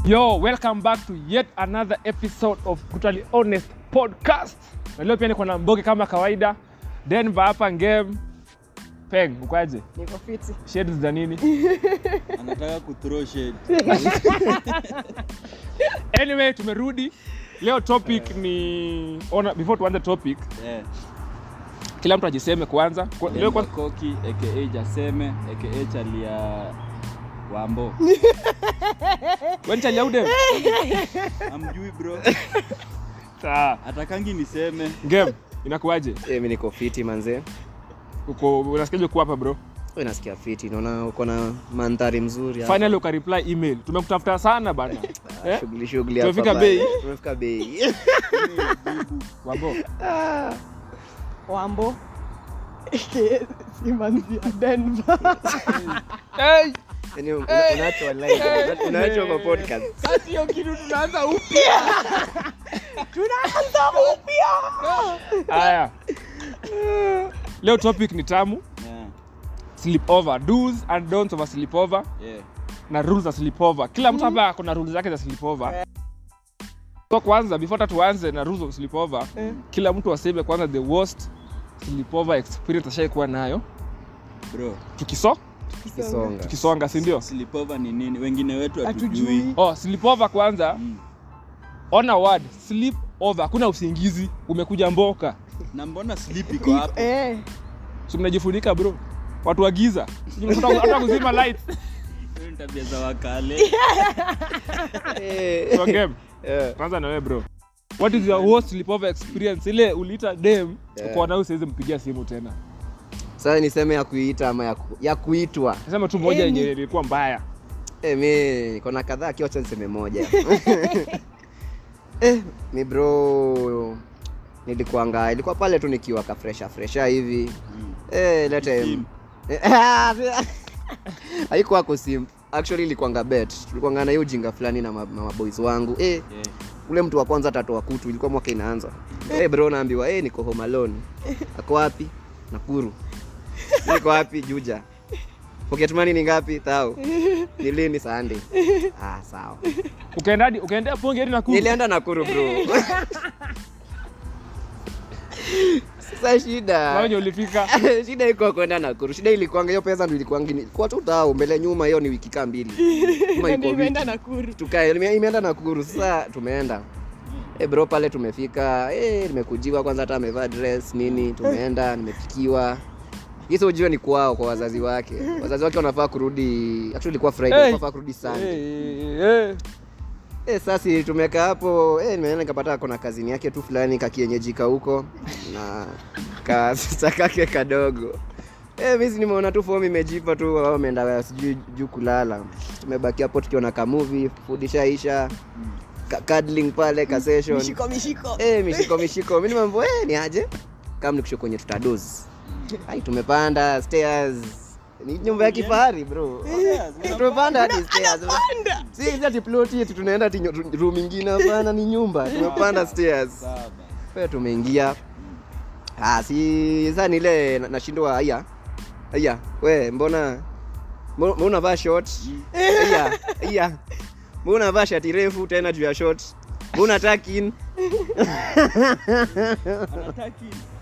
Yo, welcome back to yet another episode of Brutally Honest Podcast. Na leo pia niko na Mboge kama kawaida. Denver hapa game. Peng, ukaje? Niko fiti. Shades za nini? anataka kuthrow shade Anyway, tumerudi. Leo topic ni ona before tuanze topic, yeah. kila mtu ajiseme kwanza. Kwa- Leo Leo kwanza koki aka jaseme aka chalia wambo wewe chali aude. amjui bro Sawa. atakangi niseme Game inakuaje? Eh, mi niko fiti manze Uko unasikiaje kuwa hapa bro? we nasikia fiti naona uko na mandhari mzuri hapa. Finally uka reply email. Tumekutafuta sana bana. Eh? shughuli shughuli hapa Tumefika bana. bei. tumefika bei Wambo. Wambo. Simanzi ya Denver. Hey! Yaani una- unaachwa live una- unaachwa kwa podcast Sasa hiyo kitu tunaanza upya. Tunaanza upya. Haya. Leo topic ni tamu. yeah. Sleepover. Do's and don'ts of a sleepover Yeah. na rules za sleepover. Kila mtu hapa kuna rules zake za sleepover. So kwanza before hata tuanze na rules of sleepover, kila mtu aseme kwanza the worst sleepover experience ashaikuwa nayo. bro Tukiso kisonga tukisonga, si ndio? slipova ni nini wengine wetu Hatujui. hatujui Oh, sleepover kwanza. Mm. Ona word sleep over. Hakuna usingizi, umekuja mboka. na mbona slip iko hapo Eh. Si mnajifunika bro. Watu wa giza. Sijui mnataka hata kuzima lights. Hiyo ni tabia za wakale Eh, So game. eh. Kwanza na wewe bro. What is your worst sleepover experience? Ile uliita dem Yeah. uko nayo siwezi mpigia simu tena. sasa niseme ya kuita ama ya, ku, ya kuitwa Nasema tu moja Any. yenye ilikuwa mbaya. eh, mi niko na kadhaa kiocha niseme moja eh, mi bro nilikuanga ilikuwa pale tu nikiwa kafresha fresha hivi Mm. eh, lete Sim. haikuwa kusim actually ilikuanga bet tulikuanga na hiyo ujinga fulani na ma- na maboys wangu eh, Yeah. ule mtu wa kwanza atatoa kutu ilikuwa mwaka inaanza hey bro naambiwa hey, niko home alone ako wapi nakuru niko wapi juja pocket money ni ngapi thao ni lini sunday ah sawa Ukaenda hadi ukaendea ponge hadi Nakuru. nilienda nakuru bro sasa Na shida wenye ulifika. shida iko kwenda nakuru shida ilikuanga hiyo pesa ndo ilikuanga ni- kwa tu thao mbele nyuma hiyo ni wiki kaa mbili Kama iko Ndio wiki. imeenda Nakuru. tukae ime- imeenda nakuru sasa tumeenda Eh bro pale tumefika eh nimekujiwa kwanza hata amevaa dress nini tumeenda nimepikiwa hizo ujue ni kwao kwa wazazi wake wazazi wake wanafaa kurudi actually ilikuwa friday Hey. wanafaa kurudi sunday Eh, eh, eh. eh sasa tumekaa hapo eh nimeenda nikapata kuna kazini yake tu fulani kakienyeji huko na kasisa kake kadogo Eh, mimi si nimeona tu fomu imejipa tu wao wameenda sijui juu kulala tumebaki hapo tukiona ka movie food ishaisha ka cuddling pale ka session Mishiko mishiko. eh mishiko mishiko mimi nimembo eh ni aje kama nikusho kwenye tutadozi ai tumepanda stairs ni nyumba ya kifahari bro tumepanda hadi stairs si hizi ati plot yetu tunaenda ati nyo- room ingine hapana ni nyumba tumepanda stairs Sawa. wewe tumeingia ah si sasa ni ile na- nashindwa aya aya we mbona mbona mbona unavaa short aya aya mbona unavaa shati refu tena juu ya short mbona takin Anataki.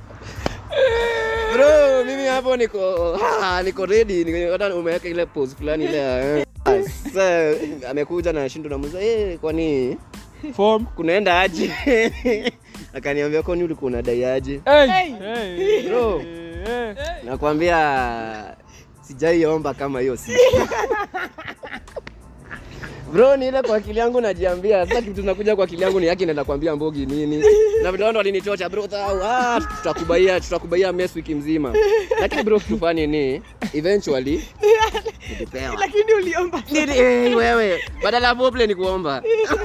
bro mimi hapo niko ah, niko ready niko- hata umeweka ile pose fulani ile ya, eh. Ah, sasa amekuja na shindo na mzee eh kwani Form. kunaenda aje akaniambia kwani ulikuwa unadai aje Hey. Hey. Hey. Bro. Eh, eh. nakwambia sijaiomba kama hiyo si bro ni ile kwa akili yangu najiambia sasa kitu nakuja kwa akili yangu ni yake naenda kuambia mbogi nini na vile ndo alinichocha bro thau, ah, tutakubaia tutakubaia mess wiki mzima lakini bro kitu fani ni eventually nilipewa Lakini uliomba. Nili- eh, wewe badala ya foreplay ni kuomba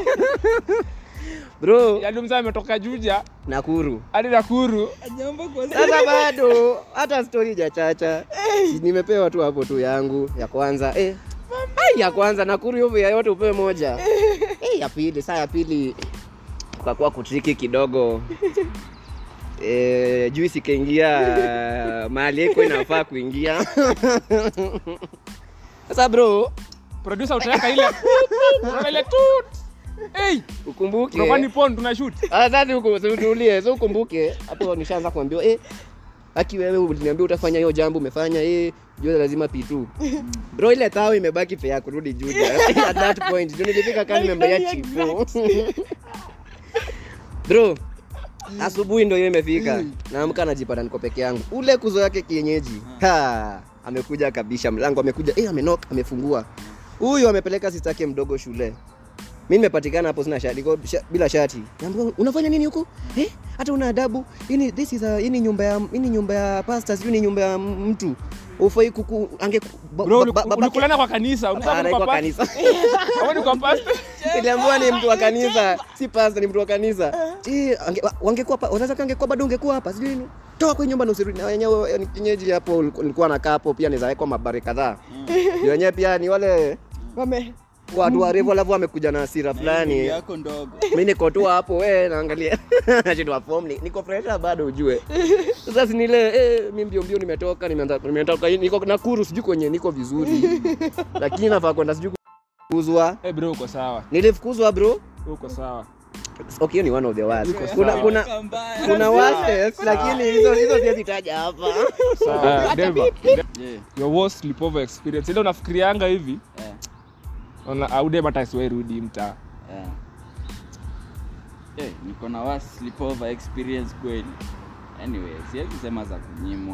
bro Yaani mzee ametoka Juja nakuru hadi Nakuru. Ajaomba kwa sasa bado hata stori jachacha nimepewa tu hapo tu yangu ya kwanza eh. Ai, ya kwanza nakuru hiyo ya yote upewe moja eh, ya pili saa ya pili ukakuwa kutriki kidogo eh, juisi ikaingia mahali iko inafaa kuingia sasa bro Producer utaweka ile unaona ile tut hey ukumbuke tunakuwa ni pon tunashoot Ah, sasa huko utulie so ukumbuke hapo nishaanza kuambiwa eh aki wewe uliniambia utafanya hiyo jambo umefanya eh jua lazima p2 bro ile tao imebaki pe ya kurudi Juja at that point ndio nilifika kama nimembea chifu bro asubuhi ndio hiyo imefika naamka najipata niko peke yangu ule kuzo yake kienyeji ha amekuja kabisha mlango amekuja eh amenok amefungua huyu amepeleka sitake mdogo shule mi nimepatikana hapo sina shati niko sha, bila shati Naambiwa, unafanya nini huko eh hata una adabu hii ni this is a hii ni nyumba ya hii ni nyumba ya pastor sijui ni nyumba ya mtu ufai kuku ange ba- bro ba- ba- babake- ulikulana kwa kanisa Ah, unataka anaitwa kwa kanisa Hapo ni kwa pastor niliambiwa ni mtu wa kanisa si pastor ni mtu wa kanisa Eh, ange- wa- wangekuwa pa- wazazi wake angekuwa bado ungekuwa hapa sijui nini toka kwa nyumba na usirudi na wenyewe ni kinyeji hapo uliku- nilikuwa nakaa hapo pia nizawekwa mabari kadhaa Ndio wenyewe pia ni wale Wame. watu warefu alafu wamekuja na hasira Nini fulani yako ndogo mi niko tu hapo we naangalia nashindwa form ni niko fresha bado ujue sasa si nile eh, mi mbio mbio nimetoka nimeanza- nimetoka niko Nakuru sijui kwenye niko vizuri lakini nafaa kwenda sijui kufukuzwa eh bro uko sawa nilifukuzwa bro uko sawa okay hiyo ni one of the worst Iko kuna sawa. kuna Weka mbaya. kuna worst lakini hizo hizo siwezi taja hapa sawa Denver Yeah, your worst sleepover experience ile unafikirianga hivi yeah, ona aude hata siwahi rudi mtaa yeah. Eh, niko na worst sleepover experience kweli anyway siwezi sema za kunyimwa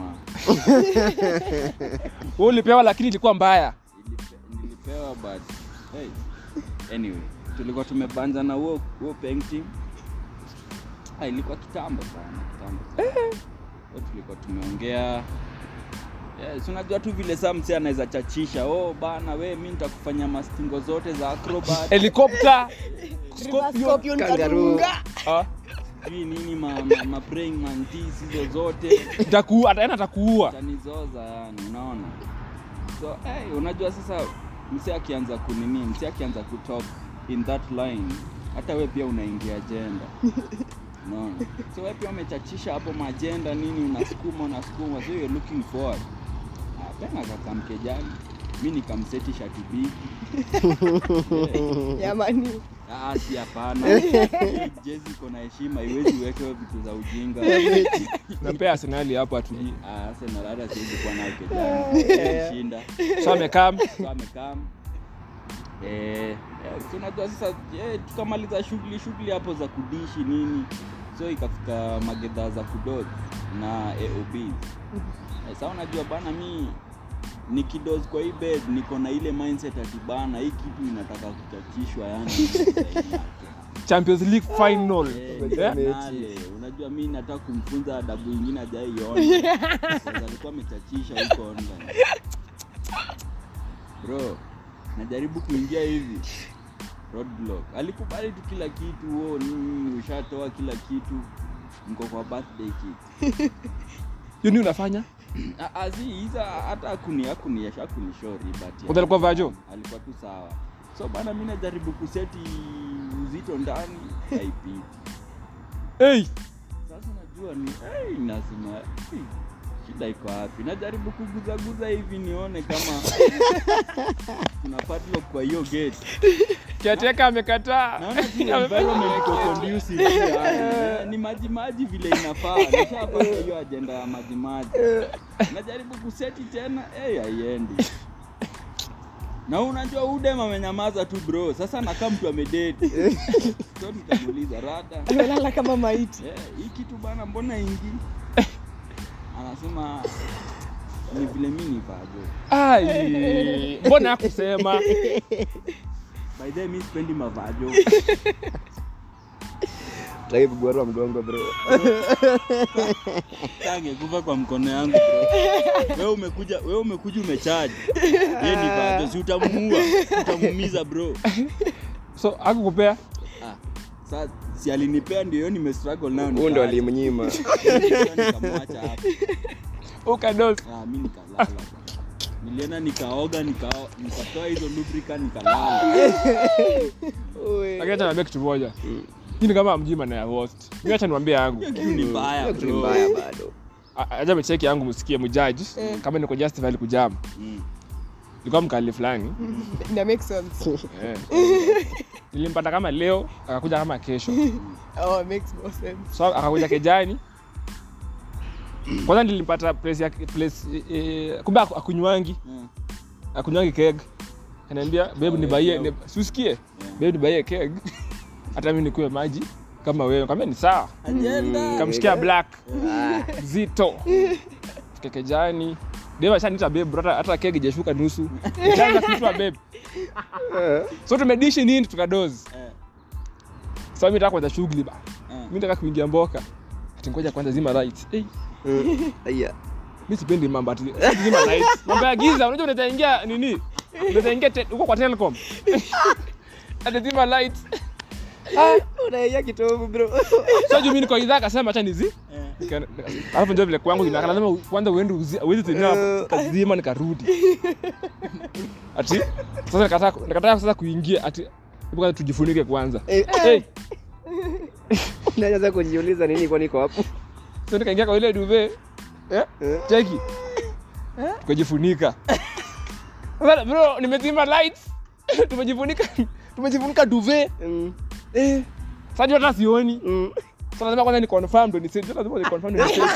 wewe ulipewa lakini ilikuwa mbaya Nilipe- nilipewa but hey. anyway tulikuwa tumebanja na huo huo painting ah, ilikuwa kitambo sana kitambo sana. Huo tulikuwa tumeongea Yes, unajua tu vile saa msee anaweza chachisha oh bana we mi nitakufanya mastingo zote za acrobat helicopter Reverse scorpion scorpion Kangaroo. kadunga. ah sijui nini ma, ma, ma praying mantis hizo zote itakuua ataenda atakuua tanizoza yani unaona so hey, unajua sasa msee akianza kunini msee akianza kutalk in that line hata we pia unaingia agenda unaona so we pia umechachisha hapo majenda nini unasukuma unasukuma so you're looking forward Ah, tena kakamkejani mi nikamseti shati bigi yeah. Jamani. Ah, si hapana Hii jezi iko na heshima iwezi wekewe vitu za ujinga nampea arsenali hapo atulii Ah, Arsenal hata siwezi kuwa nayo kejani shinda so amekam so amekam eh, eh, si unajua sasa eh, tukamaliza shughuli shughuli hapo za kudishi nini so ikafika magedha za kudod na aob eh, sa unajua bana mi nikidos kwa hii bed niko na ile mindset ati bana hii kitu inataka kuchachishwa yani champions league final Eh, Eh? finale. unajua mi nataka kumfunza adabu ingine ajaiona alikuwa amechachisha huko online bro najaribu kuingia hivi roadblock alikubali tu kila kitu wo nini ushatoa kila kitu mko kwa birthday kit hiyo ni unafanya Ah, ah, si hiza hata akuni akuni akunishori but Kwanza alikuwa vajo? alikuwa tu sawa so bana mi najaribu kuseti uzito ndani haipiti hey sasa najua ni hey, nasema hey, shida iko wapi najaribu kuguzaguza hivi nione kama kuna padlock kwa hiyo gate kiateka amekataa naona tu environment iko conducive yani. ni maji maji vile inafaa nishapata hiyo ajenda ya maji maji najaribu kuseti tena hey, haiendi na unajua udem amenyamaza tu bro sasa nakaa mtu amedeti so nikamuuliza rada Amelala kama maiti. Eh, hii kitu bana mbona ingi anasema ni vile mi ni vajo ai mbona akusema by the way, mi sipendi mavajo Taki kugwarua mgongo bro angekufa kwa mkono yangu bro wewe umekuja wewe umekuja umechaji ye ni vajo si utamuua utamuumiza bro so akukupea ah, sa si alinipea ndio hiyo nimestruggle nayo huu ndo nikaacha. alimnyima nikamwacha hapo ukados ah, mi nikalala bwana. nilienda nikaoga nikao- nikatoa hizo lubricant nikalala lakini acha niambia kitu moja hii ni kama mjima na ya host mimi acha niwaambie yangu hiyo kitu ni mbaya Hiyo kitu ni bro mbaya bado A- acha mecheki yangu msikie mjaji kama niko justified kujam Mm. ilikuwa mkali fulani ina make sense Eh. nilimpata kama leo akakuja kama kesho oh makes more sense so akakuja kejani kwanza nilimpata place ya place eh, kumbe aku- akunywangi Mm. akunywangi keg kaniambia bebu nibaie ni, siusikie bebu nibaie keg hata mi nikuwe maji kama wewe kambia ni sawa Agenda. kamshikia black Ah, zito fika kejani deva shanita bebu hata, hata keg ijashuka nusu Nikaanza kuitwa bebu so tumedishi nini tukadozi Eh, sasa mi nataka kwanza shughuli ba eh. mi nataka kuingia mboka ati ngoja kwanza zima lights hey, mm, aya. mi sipendi mambo ati ati zima lights mambo ya giza unajua unaweza ingia nini unaweza ingia te- huko kwa telecom ati zima lights Unaia kitovu bro so juu mi niko idhaa akasema acha nizi Eh. Nika- alafu ndio vile kwangu inakaa lazima kwanza uende uzi- uwezi tena kazima nikarudi ati sasa nikataa nikataa sasa kuingia ati hebu kwanza tujifunike kwanza Eh, hey, unaanza kujiuliza nini kwa niko hapo so nikaingia kwa ile duve eh? Eh. cheki tukajifunika sasa bro nimezima lights tumejifunika tumejifunika duve Mm, eh. sasa hata sioni mm. sasa lazima kwanza ni confirm ndo ni save lazima ni confirm ndo ni save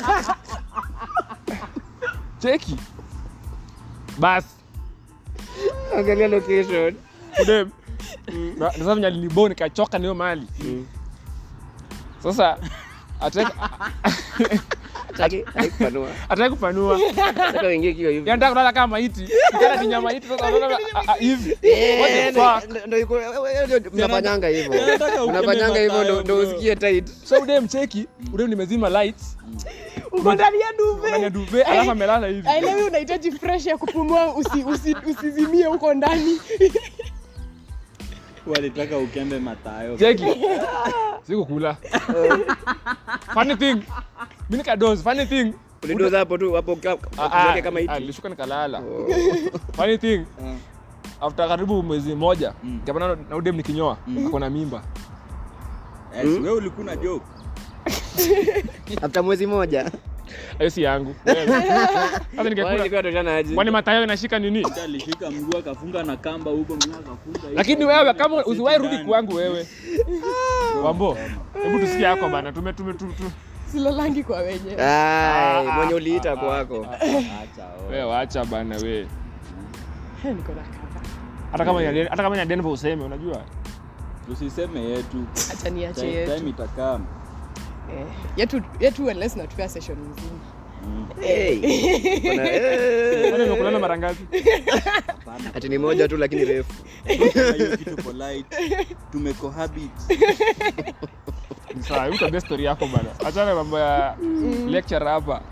cheki bas angalia location kudem Na- sasa venye alinibo nikachoka niyo mali Mm. sasa ataki Hataki- hataki kupanua. ataki kupanua Nataka uingie kiwa hivi yanataka kulala kama maiti Nikienda ni nyama maiti sasa unaona, ah, ah, hivi Eh, What the ndo- fuck? ndo- ndo iko- wewe- wewe ndio mnafanyanga hivyo Nataka ukeme unafanyanga hivyo ndo- Mathayo, ndo bro. usikie tight so udem cheki udem nimezima lights uko ndani ya ndani ya duve duve alafu amelala hivi aelewi unahitaji fresh ya kupumua usi, usi, usizimie huko ndani walitaka ukembe matayo cheki sikukula funny thing mi nikadozi funny thing ulidoza hapo tu hapo ka- Ah, ah, ukiweke kama ah, hiti nilishuka nikalala Oh. funny thing Eh. after karibu mwezi mmoja Mm. kapana na udem nikinyoa akona mimba Eh, si wewe ulikuwa na joke after mwezi moja hiyo si yangu Wewe. sasa Wale ningekula ilikuwa toshana aje kwani matayo inashika nini Hata alishika mguu akafunga na kamba huko mimi akafunga hivi. lakini wewe kama Akaseti usiwahi rudi ndani. kwangu wewe wambo hebu tusikie yako bana tume tume tu, tu. silalangi kwa wenye Ai, Ah, mwenye ah, uliita ah, kwako Acha oh. wewe wacha bana we Eh, niko na kaka hata kama ni hata kama ni ya Denver useme unajua Usiseme yetu. acha niache Time yetu time itakaa. Eh, yetu yetu unless natupea session mzima Hey. Kuna- eh. kwani umekulana mara ngapi Hapana. ati ni moja tu lakini refu Kama hiyo kitu polite. Tumecohabit. Ni sawa hebu tuambie story yako bana achana mambo ya lecture hapa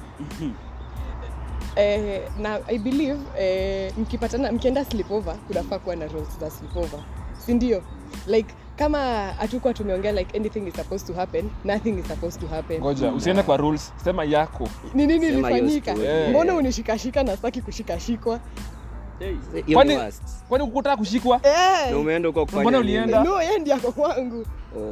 eh, na i believe eh, mkipatana mkienda sleepover kunafaa kuwa na rules za sleepover si ndio like kama hatukuwa tumeongea like anything is supposed to happen nothing is supposed to happen ngoja usiende kwa rules sema yako ni nini Sema hiyo ilifanyika story. Eh. mbona unishikashika na sitaki kushikashikwa Hey. Hiyo Kwani- ni worst. kwani ukutaka kushikwa Eh, na umeenda huko kufanya Mbona nini? ulienda? no yeye ndiye ako kwangu Oh.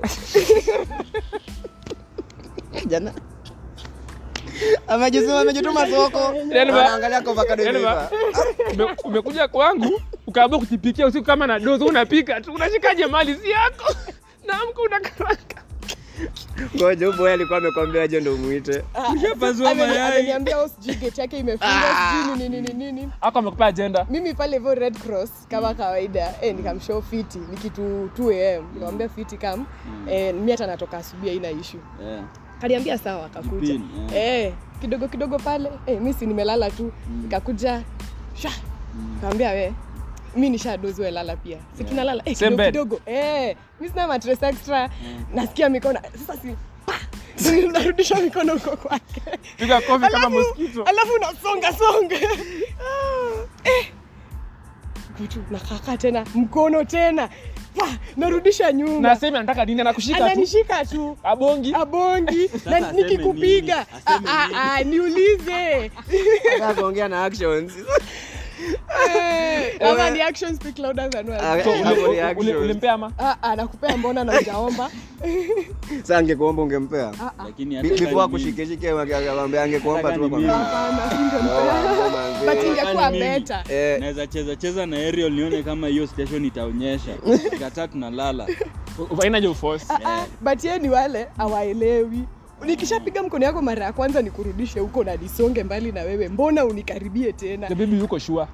jana amejisema amejituma soko Yaani ba- anaangalia kwa avocado yaani imeiva. ba- ume- umekuja kwangu ukaamua kujipikia usiku kama na dozo unapika tu unashikaje mali si yako naamka unakaranga ngoja huyu boy alikuwa amekwambia je ndo umuite Ah, Ushapasua ameni- mayai. ameniambia oh, sijui gate yake imefungwa sijui nini nini nini ako amekupea agenda mimi pale hivyo red cross kama kawaida eh, nikamshow fiti ni kitu 2 am nikamwambia fiti kam eh, mi hata natoka asubuhi haina issue Eh. kaniambia sawa akakuja Jipini, eh. eh, kidogo kidogo pale eh, mi si nimelala tu nikakuja sha kaambia we mi nishadozi we lala pia si tunalala eh, Same kidogo bed. kidogo eh, mi sina matres extra nasikia mikono sasa si pa! narudisha mikono huko kwake piga kofi kama Alafu- mosquito alafu unasonga songa eh. Kutu, nakaka tena mkono tena pa, narudisha nyuma na sema nataka nini anakushika tu ananishika tu abongi abongi na aseme nikikupiga nini? Aseme Ah, ah, ah, niulize Sasa kuongea na actions Ama ni actions speak louder than words. Ah, So, eh, uli- hapo uli- reaction. uli- ulimpea ama Ah, ah, nakupea mbona na ujaomba Sasa angekuomba ungempea Ah, ah. lakini Bi- hata before kama akushikeshike akamwambia angekuomba tu Hata kama ni akwambia, hapana singempa "Oh, manze." but ingekuwa Hata ni mimi. better Eh, naweza cheza cheza na aerial nione kama hiyo station itaonyesha kataa tunalala ainaje uforce Ah, ah, but ye ni wale awaelewi nikishapiga mkono yako mara ya kwanza nikurudishe huko na nisonge mbali na wewe mbona unikaribie tena the baby yuko sure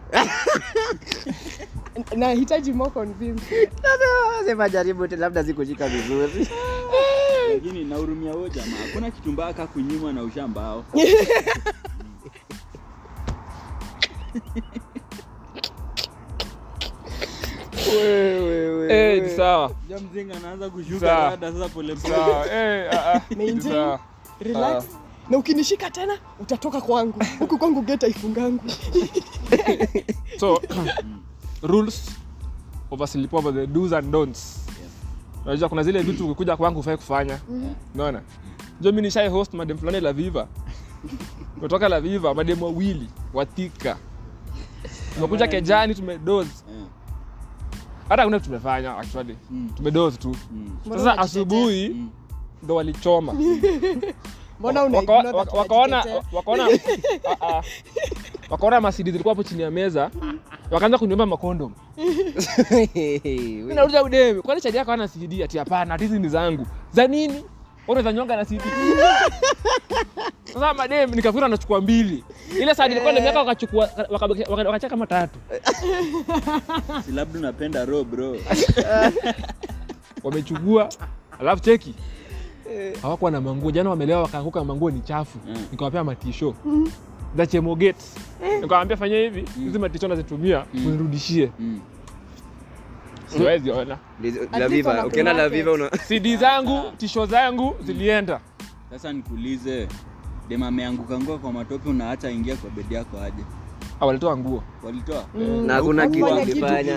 nahitaji more convince sasa sema jaribu tu labda zikushika vizuri lakini nahurumia huo jamaa hakuna kitu mbaya ka kunyimwa na ushambao eh ni sawa ja mzinga anaanza kushuka Sawa. rada sasa polepole sawa eh ah, ah, Maintain. sawa relax na ukinishika tena utatoka kwangu huku kwangu geta ifungangu so rules of a sleepover the do's and don'ts unajua kuna zile vitu ukikuja kwangu ufai kufanya unaona jo mi nishai host madem fulani la viva kutoka la viva madem wawili watika tumekuja kejani tumedoz Eh, hata kuna kitu tumefanya actually Mm. tumedoz tu mm, Mbona sasa unajitetea? asubuhi mm. ndo walichoma mbona una Waka- ignore waka- that wakaona unajitetea? wakaona ah, ah. wakaona masidi zilikuwa hapo chini ya meza wakaanza kuniomba makondom mi nauliza udemi kwani chadi yako ana cd ati hapana ati hizi ni zangu za nini unaweza nyonga na cd sasa madem nikafikiri anachukua mbili ile sadi ilikuwa ndani yake wakachukua waka- waka- wakacheka kama tatu si labda unapenda ro bro wamechukua alafu cheki hawakuwa na manguo jana wamelewa wakaanguka manguo ni chafu Mm. nikawapea matisho za chemoget nikawambia fanya hivi hizi matisho nazitumia unirudishie Mm. siwezi ona la viva ukienda la viva una cd zangu tisho zangu zilienda sasa nikuulize dem ameanguka ngua kwa matope unaacha ingia kwa bedi yako aje Ah, walitoa nguo walitoa na hakuna kitu Hakufanya kitu. ukifanya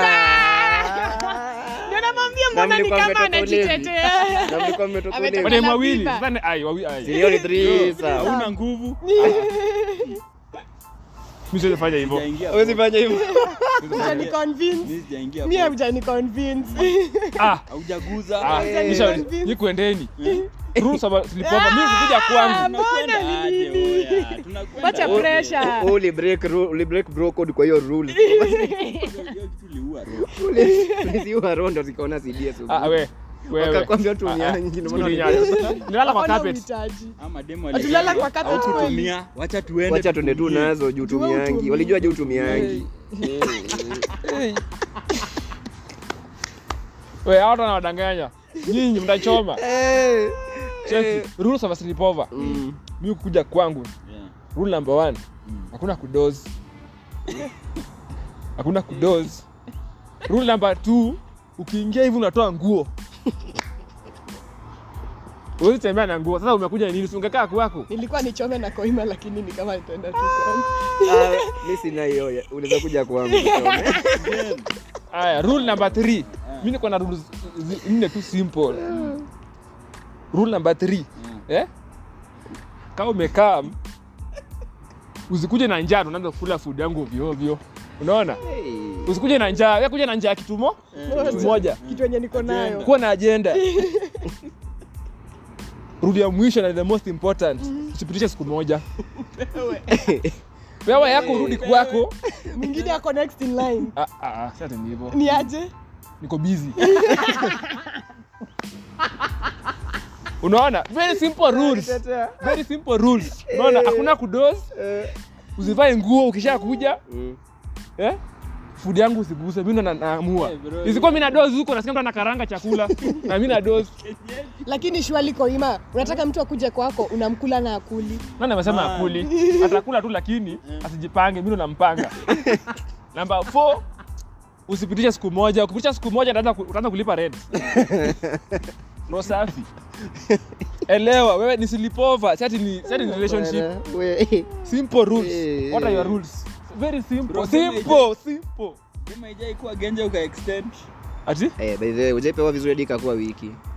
Ndio namwambia Na mbona ni mlikuwa kama mmetoka ulevi. anajitetea Na mlikuwa mmetoka Ametoka ulevi. madem la wawili viva. sasa ni- ai wawi ai Hiyo ni three, sawa. hauna nguvu mimi siwezi fanya hivyo Sijaingia Huwezi fanya hivyo Hujani convince Mimi sijaingia mie hapo. hujani convince ah haujaguza ah Hujani nisha convince. ni kuendeni rules about sleepover mimi kuja kwangu Tunakwenda Mbona aje, nini? oya? Tunakwenda Wacha aje? pressure. U- uli break rule- uli break bro code kwa hiyo rule Hiyo- hiyo kitu iliua roho. uliziua rondo zikaona CD asubuhi. ah we wewe Wakakwambia Ah, ah, tuunyangi, ndio maana sikulinyanya. Nilala kwa Hakuna carpet uhitaji. Ama demu Hatulala alisema, kwa carpet "Haukutumia, wacha tuende wacha tuende tu tutumie." nazo juu Juu tumiangi utumii. walijua juu tumiangi we hao watu wanawadanganya nyinyi mtachoma Eh, cheki eh. rules of a sleepover Mm. mimi kuja kwangu Yeah. rule number one Mm. hakuna kudoz hakuna kudoz rule number two ukiingia hivi unatoa nguo Huwezi tembea na nguo sasa umekuja nini Si ungekaa kwako nilikuwa nichome na koima lakini ni kama nitaenda tu kwangu. Ah, mi sina hiyo ya- unaweza kuja kwangu usome. Then, haya rule number three mi niko na rules zi- nne tu simple rule number three yeah. eh? kama umekaa usikuje na njaa tunaanza kula food yangu ovyo ovyo unaona Hey. usikuje na njaa wewe kuja na njaa kitumo kitu moja kitu yenye niko nayo kuwa na agenda rudi ya mwisho na the most important usipitishe siku moja wewe yako urudi kwako mwingine ako next in line Ah, ah, ah, si ati ni hivyo ni aje niko busy unaona very simple rules very simple rules unaona hakuna kudos Eh, usivae nguo ukisha kuja mm. eh? food yangu usiguse mi ndo na- naamua Eh, bro. isikuwa mi na dos huko nasikia mtu anakaranga chakula na mi na dos lakini shwali koima unataka mtu akuje kwako unamkula na akuli nani amesema Ah. akuli atakula tu lakini asijipange mi ndo nampanga namba 4 usipitishe siku moja ukipitisha siku moja utaanza ku- utaanza kulipa rent no safi elewa wewe ni sleepover sati ni sati ni relationship Bwana, we. simple rules Eh, what are eh. your rules very simple Bro, simple simple Demu haijai kuwa genje uka extend ati Eh, by the way, hujaipewa vizuri hadi ikakuwa wiki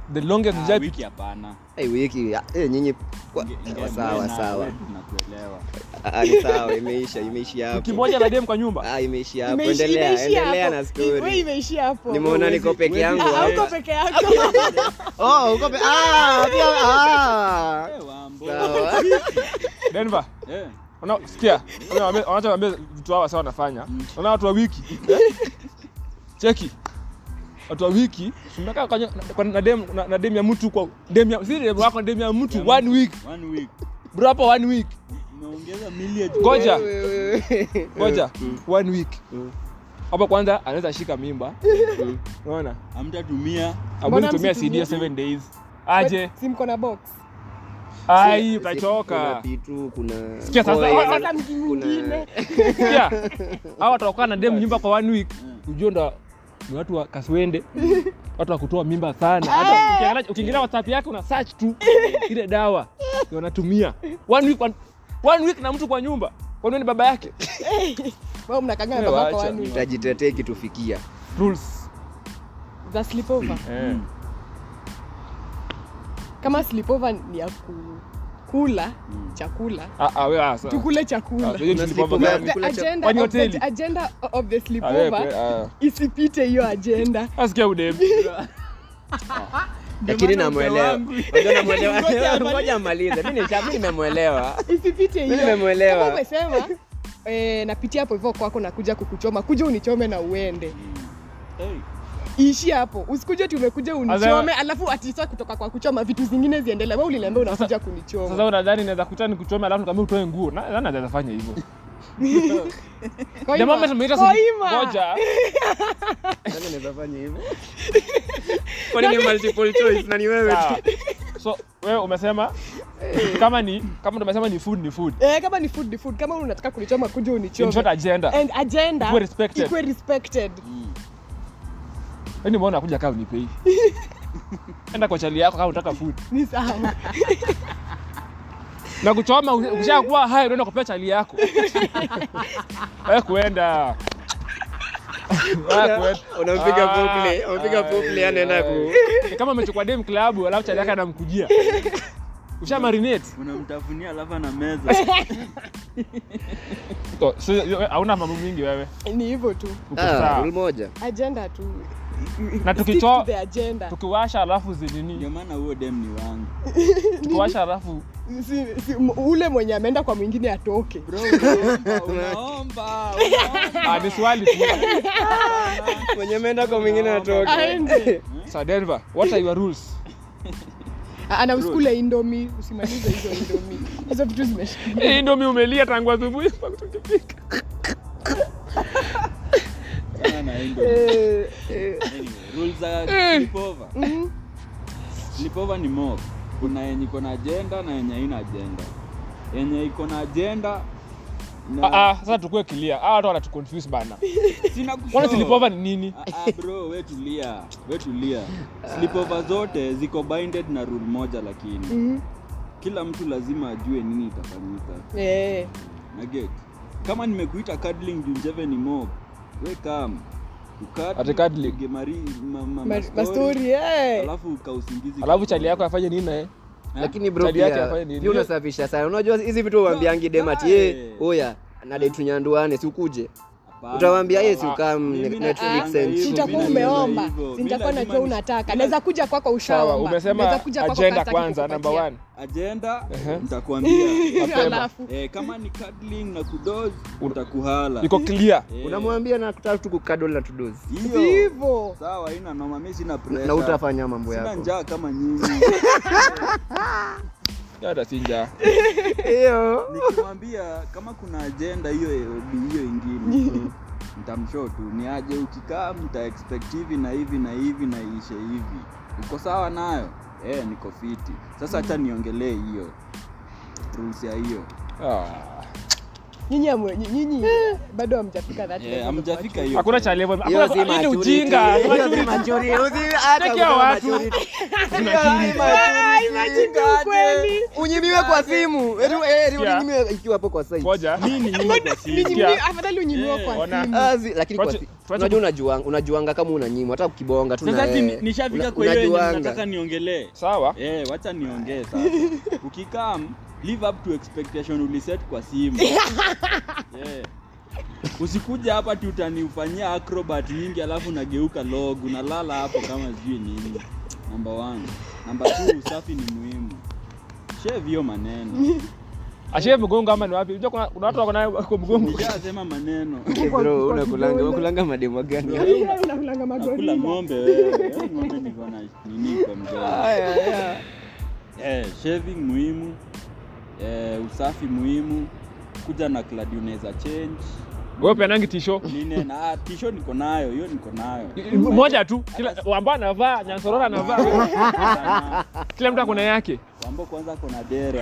the longest Ah, nijai wiki hapana Hey, wiki ah, eh, nyinyi kwa- Inge- inge- eh, sawa na- sawa we tunakuelewa Ah, ni sawa imeisha imeishia hapo wiki moja na dem kwa nyumba ah imeishia hapo Imeishi- endelea imeishia endelea na hapo. Wewe story imeishia hapo nimeona niko peke Huwezi- yangu Ah, hapa. hauko peke yako oh uko pe ah pia ah Eh, wambo. sawa denver Eh, Una- sikia wanachoambia vitu hawa sawa wanafanya naona watu wa wiki eh? cheki watu wa wiki tumekaa kwa- kwa- na dem na- na dem ya mtu kwa dem ya si dem wako na dem ya mtu one week one week bro hapo one week umeongeza milia ngoja Wewe, wewe. ngoja Mm. one week Mm. hapo kwanza anaweza shika mimba Mm. unaona amtatumia abuni tumia msitumie? cd 7 days aje si mko na box ai kuna utachoka pitu kuna Sikia sasa, coil, sasa sasa mtu mwingine sikia hawa watakaa na dem nyumba kwa one week ujue ndo ni watu wa kaswende watu wa kutoa mimba sana hata ukiangalia- ukiingilia whatsapp yake una search tu ile dawa ndio wanatumia one week one, one week na mtu kwa nyumba kwani wewe ni baba yake wao mnakangana Wewe babako wacha. wani tajitetea ikitufikia rules za sleepover eh. kama sleepover ni ya ku, kula Mm. chakula ah ah wewe ah sawa. tukule Ah, chakula hiyo ni Kuna sleepover sleepover. gani? the Kula cha- agenda Kwani of the, hoteli? agenda of the Ah, wewe sleepover kwe- ah. isipite hiyo agenda asikia udem lakini namwelewa Unajua namwelewa Ngoja amalize. ngoja amalize mimi nisha- mimi nimemwelewa isipite Mimi hiyo nimemwelewa. kama umesema eh, napitia hapo hivyo kwako nakuja kukuchoma kuja unichome na uende Hey, iishi hapo usikuje ti umekuja unichome alafu atisa kutoka kwa kuchoma vitu zingine ziendelee we uliniambia unakuja kunichoma sasa unadhani naweza kuta nikuchome alafu nikamwambia utoe nguo na nani anaweza fanya hivyo Koima, the moment umeita koima. moja Nani anaweza fanya hivyo kwani ni multiple choice na ni wewe sawa. tu so wewe umesema kama ni kama ndo umesema ni food ni food Eh, kama ni food ni food kama unataka kunichoma kuja in short unichome agenda and agenda Ikuwe respected. ikuwe respected mm. yani mbona kuja kaa unipei enda kwa chali yako kama unataka food ni sawa na kuchoma ukishakuwa hai unaenda kupea chali yako wewe kuenda Wewe kuenda. unampiga Ah, pople unampiga ah, pople anaenda ku Ni kama umechukua dem klabu alafu chali yake anamkujia usha marinate unamtafunia alafu ana meza So, so, yo- hauna mambo mingi wewe ni hivyo tu uko ah sawa rule moja agenda tu Na Stick tukicho- to the agenda tukiwasha alafu ndio zinini maana huo dem ni wangu tukiwasha alafu si, si, m- ule mwenye ameenda kwa mwingine atoke bro unaomba unaomba unaomba. ah, ni swali tu mwenye ameenda kwa mwingine atoke aende sa denver what are your rules ana usikule indomi usimalize hizo indomi hizo vitu zimeshikilia hii ndomi umelia tangu asubuhi mpaka tukifika Sana na endo. Eh, eh. Anyway, rules za sleepover. Mhm. Sleepover ni mob. Kuna yenye iko na agenda na yenye haina agenda. Yenye iko na agenda na ah, ah, sasa tukue clear ah, watu wanatuconfuse bana sina kushow. kwani sleepover ni nini Ah, ah, bro, we tulia, we tulia. Sleepover zote ziko binded na rule moja lakini Mhm. kila mtu lazima ajue nini itafanyika. Eh. Na get. Kama nimekuita cuddling juu Njeve ni mob, we come. Ukadi, Ati cuddling? upige mari ma, ma, Ma- ma mastori eh. alafu kausingizi. alafu chali yako afanye nini naye lakini bro Chali yake pia afanye nini? pia unasafisha sana unajua hizi vitu uambiangi demati Kae. ye oya na date tunyanduane si ukuje Hapana. utawaambia yes Ah, ukam mimi Netflix nakuanga and hivyo, chill. sitakuwa mimi nakuanga umeomba hivyo. si nitakuwa Mimi najua lazima unataka ni- naweza kuja kwako sawa ushaomba umesema Naweza kuja kwako agenda kastaki kwanza number kukupatia. one agenda Ehe. nitakwambia Mapema. alafu eh, kama ni cuddling na kudoz utakuhala iko clear Eh, unamwambia na kutaka tu kukadol na tudozi hiyo hivyo sawa ina noma mimi sina na pressure utafanya mambo sina yako njaa kama nyinyi hata sinja hiyo nikimwambia kama kuna agenda hiyo hiyo ingine nitamshow tu ni aje ukikaa mta expect hivi na hivi na hivi na iishe hivi uko sawa nayo eh niko fiti sasa hacha niongelee hiyo rules ya hiyo ah. nyinyi hamwe- nyinyi bado hamjafika that Yeah, level of hamjafika maturity. hiyo. hakuna cha level Hiyo hakuna si hii ni maturity. ujinga Hiyo si maturity. maturity. Usi- hata Check ya kusema watu. maturity. Ai, Maturity. imagine tu kweli. unyimiwe kwa simu Eti- eh, eti Yeah. unyimiwe ikiwa hapo kwa site. ngoja Mimi ni nyuma kwa simu. Ninyimwe- Yeah. afadhali unyimiwe Yeah. kwa Ona. simu. Ah, zi- lakini kwa Tuache- si- tuache unajua unajuanga unajuanga kama unanyimwa hata ukibonga tu Sasa na ati wewe. ni- nishafika Una- kwa hiyo yenye unajuanga. nataka niongelee. sawa Eh, wacha niongee sasa. Ukikam live up to expectation uliset kwa simu. yeah. Usikuja hapa ti utaniufanyia acrobat nyingi alafu unageuka log unalala hapo kama sijui nini. Number one. Number two, usafi ni muhimu. Shave hiyo maneno. ashie mgongo ama ni wapi unajua kuna kuna watu wako nayo kwa mgongo Nishasema maneno. Eh, bro, unakulanga unakulanga mademo gani Wewe unakulanga Nakula magorila. ng'ombe wewe. Eh, Ng'ombe niko na nini kwa mdomo. Eh, shaving muhimu. Eh, usafi muhimu. Kuja na clad unaweza change. wewe peanangi tisho Nini na ah, tisho niko nayo, hiyo niko nayo. moja tu kila wamba anavaa nyansorora anavaa Sana. kila mtu akona yake Wambo kwanza kona dera.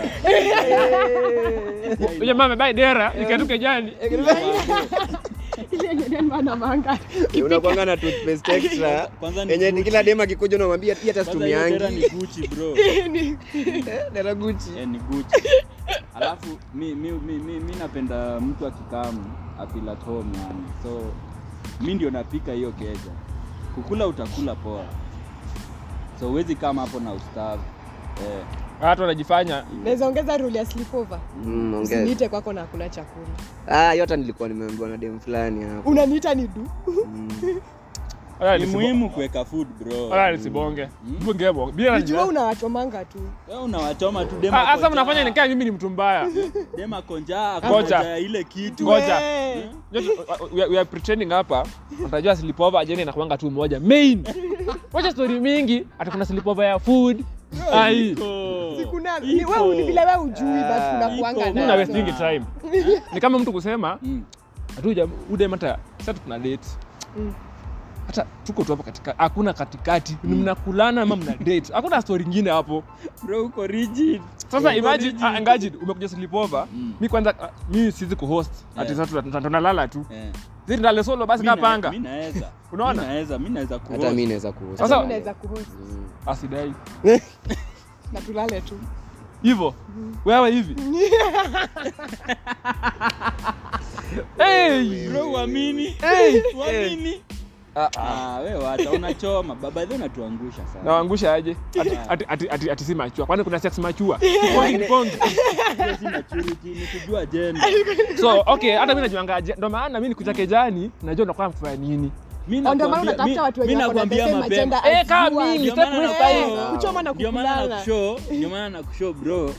Huyo mama bai dera ikatuke jani Ile yenye neno anavanga. unakwanga na toothpaste extra Kwanza ni yenye ni Gucci. kila dem akikuja unamwambia pia hata Kwanza hiyo dera situmiangi ni Gucci bro. Ni- dera Gucci Eh, ni Gucci. Alafu mi, mi, mi, mi, mi napenda mtu akikamu afeel at home yani. So mi ndio napika hiyo keja. Kukula utakula poa. So huwezi kama hapo na ustavu. Eh, watu wanajifanya Naweza ongeza rule ya sleepover. Mm, ongea. Usiniite kwako na hakuna chakula. ah hiyo hata nilikuwa nimeambiwa na dem fulani hapo Unaniita ni du. Wala ni nisibo- muhimu kuweka food bro. wala nisibonge bungebo bila Nijua unawachomanga tu. Wewe unawachoma tu dema. sasa mnafanya nikaa mimi ni mtu mbaya dema konja Ngoja. konja ya ile kitu. Ngoja. We. Just, uh, we are- we are pretending hapa utajua sleepover ajenda inakuanga tu moja main wacha story mingi ati kuna sleepover ya food ai Iko. Kuna ni Iko. wewe ni vile wewe ujui but kuna iko. kuanga mimi na nazo. wasting time ni kama mtu kusema Mm. hatuja udem hata sasa tuna date Mm. hata tuko tu hapo katika hakuna katikati ni mnakulana ama mna date hakuna story nyingine hapo Bro uko rigid. sasa Uko imagine rigid. ah, imagine umekuja sleepover Mm. mi kwanza ah, mi siwezi kuhost ati Yeah. sasa tuna- tunalala tu Eh. zidi ndale solo basi Mi na- kapanga mi naweza. Unaona? Mi naweza, mi naweza hata kuhost. mi naweza kuhost. Sasa- Mimi naweza kuhost asidai na tulale tu. hivyo wewe hivi hey! Bro uamini? Hey! Uamini? Ah, Ah, wewe wacha unachoma. Baba yenu unatuangusha sana. nawaangusha aje ati, ati, ati, ati, ati si machua kwani kuna sex machua Pongi ni pongi. Hiyo si maturity, ni kujua gender. so okay hata mi najuanga aje- ndo maana mi nikutake jani najua unakuwa mfanya nini Mi Ndio maana nakwambia- unatafuta mi- watu mi wenye wako na the nakwambia same mapema. agenda Eh, as kama you are. mimi, Ndio step maana with na- time. Ah, Kuchoma na ndio maana kukulana. nakushow, ndio maana nakushow bro.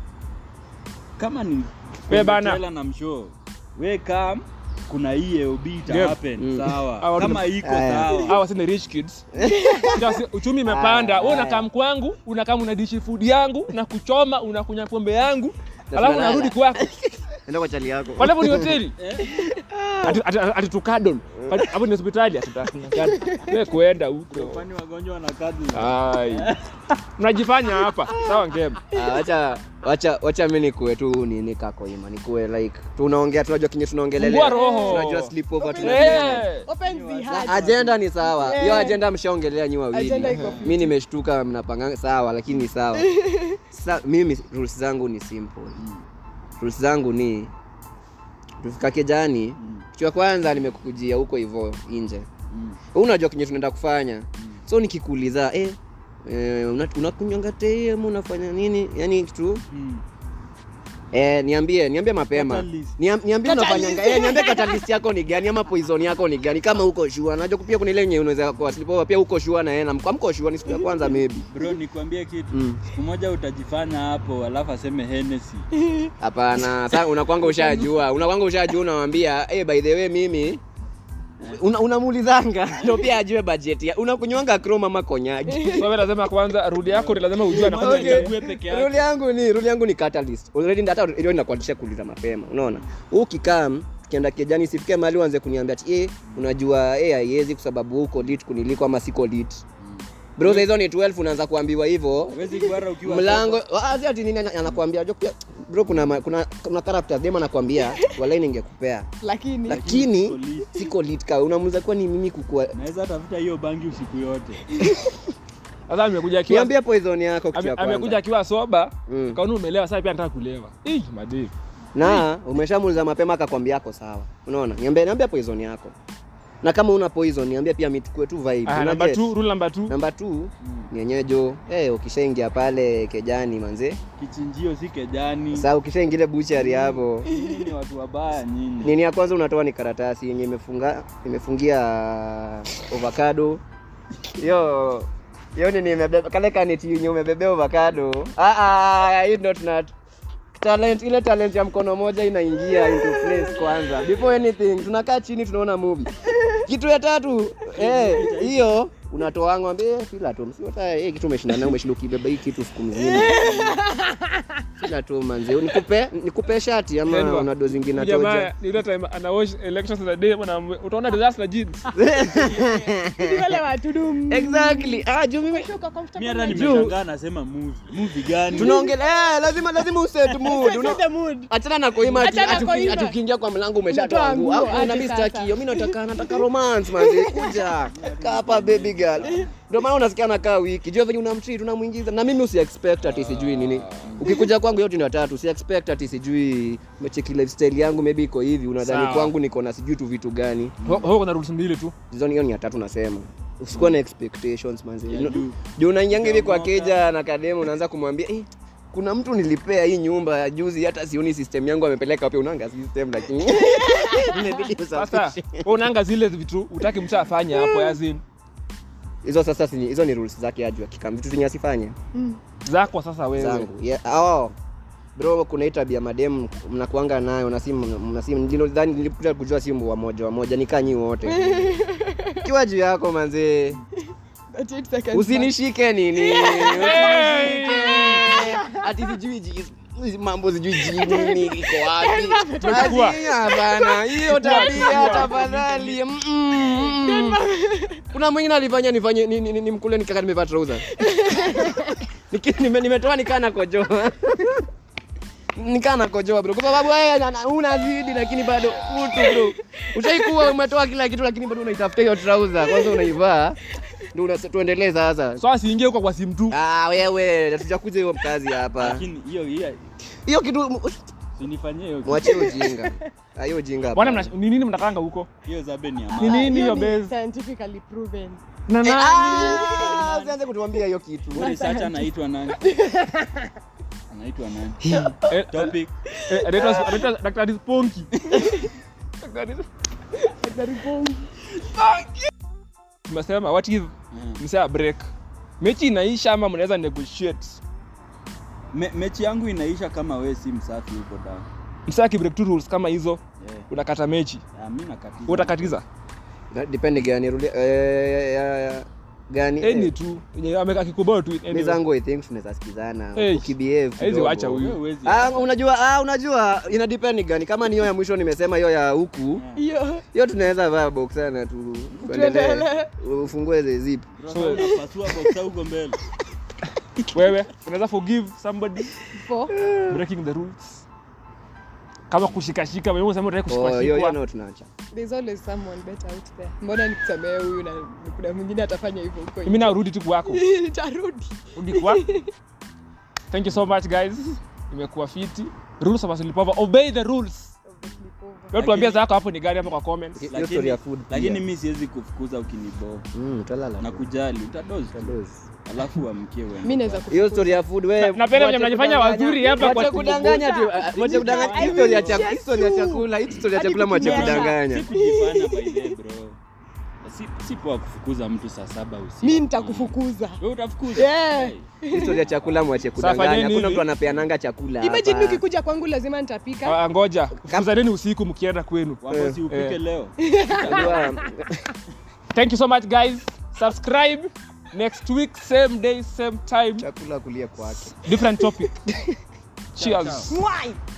Kama ni We bana. Trailer na mshow. We come kuna hii AOB ita Yep. happen Mm. sawa. Hawa Kama tuna- iko Aya. sawa. hawa si ni rich kids Just, uchumi imepanda wewe unakam kwangu unakam unadishi food yangu na kuchoma unakunya pombe yangu Na alafu tunalala. unarudi kwako enda kwa chali yako walapo ni hoteli Eh? Ati- ati- ati tukadon Ati- hapo ni hospitali ati tukadon. we kuenda huko Kwani wagonjwa wana kazi? ai mnajifanya hapa sawa ngema Ah, wacha wacha wacha mimi nikuwe tu nini kako ima nikuwe like tunaongea tunajua kinye tunaongelelea Fungua roho. tunajua sleepover Open tunasema Eh. Open the heart. agenda ni sawa hiyo Eh. agenda mshaongelea nyi wawili Agenda iko fiti. mi nimeshtuka mnapanga sawa lakini ni sawa Sa, mimi rules zangu ni simple rules zangu ni tufika kejani kitu ya kwanza nimekukujia huko hivyo nje Mm. Wewe unajua kenye tunaenda kufanya so nikikuuliza eh, eh, una- unakunywanga tei ama unafanya nini yani kitu Mm. Eh, niambie niambie mapema Catalyst. Niam- niambie Catalyst. unafanyanga eh, niambie catalyst yako ni gani ama poison yako ni gani kama uko sure najua pia kuna ile yenye unaweza kwa sleepover pia uko sure na yeye na mko mko sure ni siku ya kwanza maybe Bro, nikwambie kitu. Mm. Siku moja utajifanya hapo alafu aseme Hennessy. hapana sasa unakwanga ushajua unakwanga ushajua unamwambia eh by the way mimi una- unamuulizanga ndio pia ajue budget ya unakunywanga chrome ama konyagi so wewe lazima kwanza rudi yako ni lazima ujue anafanya Mwanzo nini. uchague peke yake. rule yangu ni rule yangu ni catalyst already hata hiyo inakuanzisha kuuliza mapema unaona ukikam kienda kijani sifike mahali uanze kuniambia ati eh unajua eh haiwezi kwa sababu uko lit kuniliko ama siko lit bro saa hizo ni 12 unaanza kuambiwa hivyo Huwezi kuara ukiwa mlango ah, si ati nini ana- anakuambia unajua pia bro kuna ma- kuna kuna characters dem anakwambia walai ningekupea lakini lakini siko lit. siko lit ka unamuza kuwa ni mimi kukua naweza tafuta hiyo bangi usiku yote sasa amekuja akiwa niambia poison yako kitu ame- ya amekuja kwanza akiwa soba Mm. kaona umelewa sasa pia anataka kulewa Ih, madei na umeshamuuliza mapema akakwambia ako sawa unaona niambia niambia poison yako na kama una poison niambia pia mitukue tu vibe Ah, Una number get? two, rule number two. namba 2 nyenyejo eh ukishaingia pale kejani manze kichinjio si kejani sasa ukishaingia buchari hapo Nyinyi ni watu wabaya nyinyi nini ya kwanza unatoa ni karatasi yenye imefunga imefungia avocado hiyo hiyo nini imebeba kale kaneti yenye umebebea avocado ah ah you not not talent ile talent ya mkono moja inaingia into place kwanza before anything tunakaa chini tunaona movie kitu ya tatu eh hiyo unatoa ng'ombe fila tu msiota eh kitu umeshinda nayo umeshinda ukibeba hii kitu siku mzima fila tu manze nikupe nikupe shati ama Endwa. una dozi zingine Huyu jamaa atoja ni ile time ana watch elections za day bwana utaona results na jeans. Ni wale watu dum exactly ah juu mimi Uko comfortable mi hata na nimeshangaa nasema movie movie gani tunaongelea eh, lazima lazima uset mood Set Una- the mood. achana na koima ati- Achana ati- koima. ati ukiingia kwa mlango umeshatoa Umetoa nguo nguo, au na aje mimi sasa. sitaki hiyo mimi nataka nataka romance manzi kuja kaa hapa baby girl ndio maana unasikia nakaa wiki jua venye unamtreat unamuingiza na mimi usi expect ati sijui nini ukikuja kwangu yote ndio tatu usi expect ati sijui umecheki lifestyle yangu maybe iko hivi unadhani Sawa. kwangu niko na sijui tu vitu gani Ho- ho kuna rules mbili tu. hizo ni hiyo ni ya tatu nasema usikuwa na expectations manzi Ya juu. juu unaingianga hivi kwa Unaomoka. keja na kademu unaanza kumwambia eh, kuna mtu nilipea hii nyumba ya juzi hata sioni system yangu amepeleka wapi unanga system lakini imebidi Sasa usafishe. wewe unaanga zile vitu utaki mtu afanye hapo yazin. hizo sasa si- hizo ni rules zake ajua kikam vitu zenye asifanye Zako sasa wewe. zangu yeah, oh. bro kuna hii tabia madem mnakuanga nayo na simu mna simu ndilo dhani nilikuja kujua simu wa moja wa moja nikaa nyi wote kiwa juu yako manzee 38 seconds usinishike nini Usinishike. ati sijui ji- mambo sijui jini iko wapi Tumechukua. Ati, hapana hiyo tabia Tumechukua. tafadhali Mm, mm, mm. kuna mwingine alifanya nifanye ni- ni- ni- nimkule nikaka nimevaa trouser Niki- nime- nimetoa nikaa nakojoa nikaa nakojoa bro kwa sababu wewe na- na- unazidi lakini bado utu bro ushaikuwa umetoa kila kitu lakini bado unaitafuta hiyo trouser kwanza unaivaa ndio una- tuendelee sasa So asiingie huko kwa simu tu. Ah, wewe hatujakuja hiyo mkazi hapa. lakini hiyo hiyo Hiyo kitu sinifanyie hiyo mwachie ujinga. Ah, hiyo ujinga. Bwana hapana. mna- ni nini mnakanga huko? hiyo zabe ni ya Ni maana. nini hiyo ni base? scientifically proven Na Eh, nani? ah, Usianze kutuambia hiyo kitu. Huyu researcher anaitwa nani anaitwa nani Eh, topic eh, anaitwa anaitwa Daktari Sponky. Daktari Tumesema what if Mm. msea break? Mechi inaisha ama mnaweza negotiate? Me, mechi yangu inaisha kama we si msafi huko da Msea akibreak tu rules kama hizo yeah. unakata mechi. Ah, mi nakatiza. Wewe utakatiza? Na- Depende gani rudi eh ya- ya- gani? Any Eh, tu. Yenye ameka kikubao tu. Mimi anyway. zangu I think tunaweza sikizana. Eh, Ukibehave. haizi kidogo. wacha huyu. Wewe huwezi- Ah, unajua ah, unajua ina depend gani kama ni hiyo ya mwisho nimesema hiyo ya huku hiyo hiyo tunaweza vaa boxer na tu tuendelee Tuendelee. ufungue the zip Bro, sasa unapasua boxer huko mbele Wewe unaweza forgive somebody for breaking the rules. Kama kushikashika wewe unasema unataka oh hiyo hiyo kushikashika. no tunaacha there's always someone better out there mbona nikusamee huyu na kuna mwingine atafanya hivyo huko Mimi narudi tu kwako. nitarudi Rudi kwa. Thank you so much guys. Imekuwa fiti. Rules of Asilipova. Obey the rules. Wewe tuambie zako hapo ni gani hapo kwa comments. hiyo Lakini- story ya food pia. lakini mi siwezi kufukuza ukinibo mm utalala na kujali utadozi tu. Utadozi. alafu uamkie wewe mi naweza hiyo story ya food wewe Na- napenda venye mnajifanya wazuri hapa kwa mwache kudanganya tu kukubuka. ah, mwache kudanganya hii story ya chakula hii story ya chakula hii story ya Hadi chakula mwache kukinyesha. kudanganya si kujifanya by the bro si, si poa kufukuza mtu saa saba usiku mi nitakufukuza wewe utafukuza Yeah. Hey. hii story ya chakula mwache fanyeni kudanganya hakuna hivi. mtu anapeananga chakula imagine hapa. ukikuja kwangu lazima nitapika Ah, ngoja. Fuzaneni usiku mkienda kwenu. Wambo si upike Eh. leo Unajua, Thank you so much guys. Subscribe next week same day same time chakula kulia kwake different topic. Cheers. Mwai!